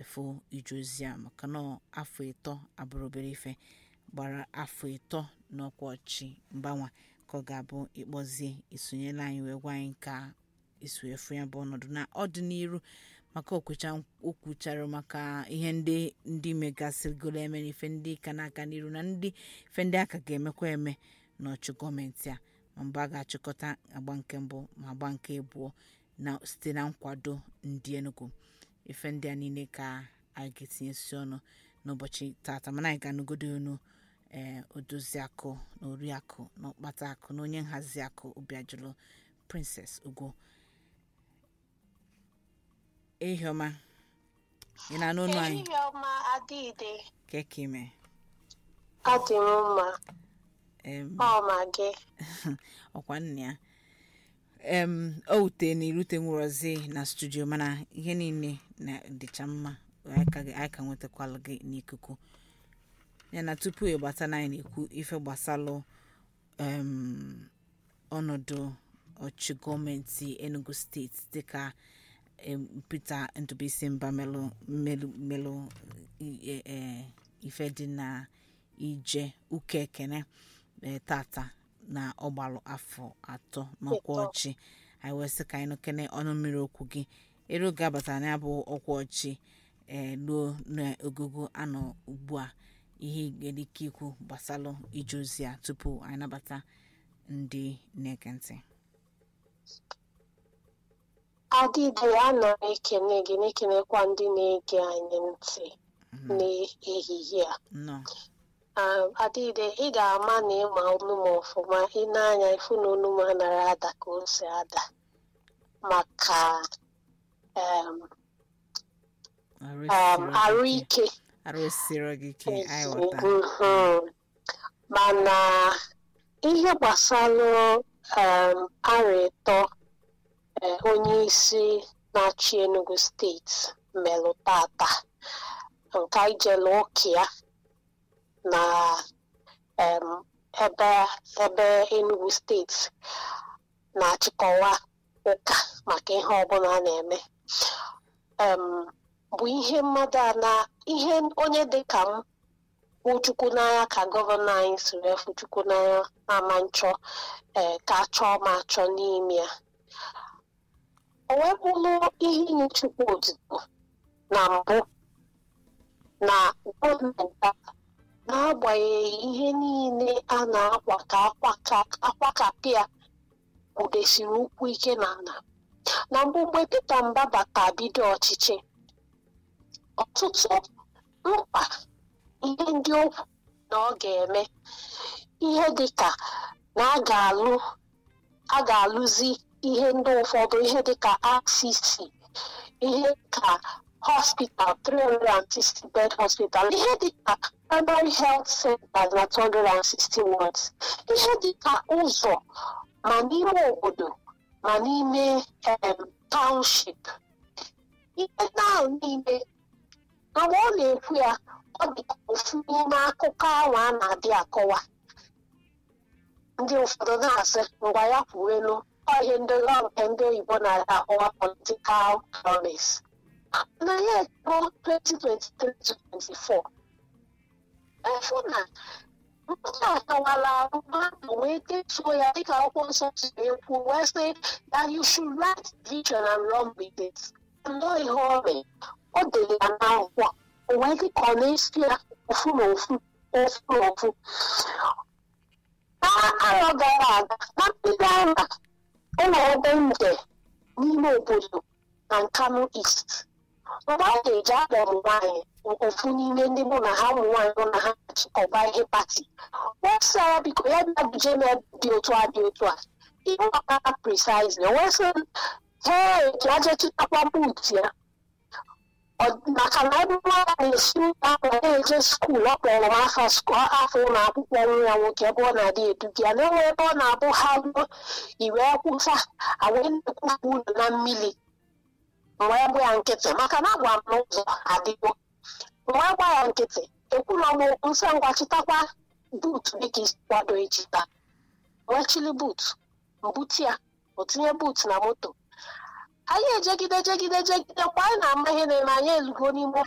efu ije ozi a maka na afọ ịtọ abụrụ obere ife gbara afọ ịtọ n'ọkwa ọchị mgbanwe ka ọ ga-abụ ịkpọzie isonyela anyị wee gwa anyị ka isu efu ya bụ ọnọdụ na ọdịnihu maka o kwuchara maka ihe ndị ndị megasịrịgoro eme na ife ndị ka na-aga n'iru na ndị ife ndị aka ga-emekwa eme n'ọchụ gọọmenti a ma mgbe a ga-achịkọta agba nke mbụ ma agba nke abụọ na site na nkwado ndị Enugu ife ndị a niile ka anyị ga-etinyesi ọnụ n'ụbọchị tata mana anyị ga-anụgodo unu ee odoziakụ na oriakụ na ọkpata akụ na onye nhazi akụ obiajụlụ Princess Ugo ehiọma ị na-anụ olu anyị ehihie ọma adịide keke ime adị m mma em ọma gị ọkwa nna ya em o wute na irute nwụrọzi na studio mana ihe niile na dịcha mma anyị ka anyị ka nwetakwalụ gị n'ikuku ya na tupu ịgbata na anyị na-ekwu ife gbasalụ em ọnọdụ ọchị gọọmenti enugu steeti dịka em, peter ndụbụisi mba melụ melụ melụ i- e- e, ife dị na ije ụka ekene e, tata na ọgbalụ afọ atọ n'ọkwa Ịtọ. ọchị anyị wee sị ka anyị nụkene ọnụ mmiri okwu gị ere oge abatara na ya bụ ọkwa ọchị ee ruo n'ogogo anọ ugbu a ihe ị nwere ike ikwu gbasalụ ije ozi a tupu anyị nabata ndị na-ege ntị adịde ana m ekene gị na-ekenekwa ndị na-ege anyị ntị n'ehihie a nnọọ Ah, adịde ị ga-ama na ịma olu m ọfụma ị na-anya ifu na olu m anaghị ada ka o si ada maka em, arụ em, esiro arụ gị ike. ike arụ esiro gị ike anyị ghọta Mhm. mana ihe gbasara um, arọ ịtọ eh, onye isi na-achị Enugu steeti melụ tata nke anyị jere ụka ya na em, ebe ebe Enugu steeti na-achịkọwa ụka maka ihe ọbụla a na-eme em, bụ ihe mmadụ a na ihe onye dị ka m hụ chukwu n'anya ka gọvanọ anyị si wee fụ chukwu n'anya ama nchọ ee ka achọọ ma achọ n'ime ya o wee bụrụ ihe inye chukwu odibo na mbụ na gọọmenti a n'agbanyeghị ihe niile a na-akwa ka akwakapịa kwudesiri ụkwụ ike n'ala na mbụ mgbe Peter Mbabata bido ọchịchị ọtụtụ mkpa ihe ndị o kwuru na ọ ga-eme ihe dịka na a ga-alụ a ga-alụzi ihe ndị ụfọdụ ihe dịka RCC ihe ka hospital 360 bed hospital ihe dịka primary health center na 260 wards ihe dịka ụzọ ma n'ime obodo ma n'ime em, township ihe ahụ niile mgbe ọ na-ekwu ya ọ dị ka ofu n'ime akụkọ ahụ a na-adị akọwa ndị ụfọdụ na-asị ngwa ya kwuwelu ọ ihe ndị ọ nke ndị oyibo na-adị akọwa political promise na ya ekpo 2023-2024 efu na ndị akọwala mmadụ wee detuo ya dịka akwụkwọ nsọ siri ekwu wee sị that you should write vision and run with it nnọọ ihe ọ mee o dere ya n'akwụkwọ o wee dị ka ọ na-esi ya ofu na ofu ofu na ofu n'arọ gara aga na mbido ahụ ụlọ ebe nde n'ime obodo na Nkanu East mgbe a ga-eji akpọ ụmụ nwaanyị ofu n'ime ndị mụ na ha ụmụ nwaanyị nọ na ha achịkọba ihe pati wesara biko ya bịa buje m ebe dị otu a dị otu a ihe ọkara precisely o wee sị m hee ka aje chịtakwa buut ya Ọ- maka na ebe nwa ya na-esi ụlọ akwụkwọ na-eje skuul ọ kpọrọ m afọ sku- afọ ụlọ akwụkwọ nwa ya nwoke ebe ọ na-adị eduga ya na-enwe ebe ọ na-abụ ha ruo iwe kwụsa awee na-ekwufu ụlọ na mmiri mgbe gba ya nkịtị maka na agwa m n'ụzọ adịgo mgbe gba ya nkịtị ekwula m okwu nsọ ngwa chịtakwa buutu dịka isi kwado echi taa wee chili buutu mbuti ya o tinye buutu na moto anyị ejegide jegide jegide mgbe anyị na-ama ihe na-eme anyị elugo n'ime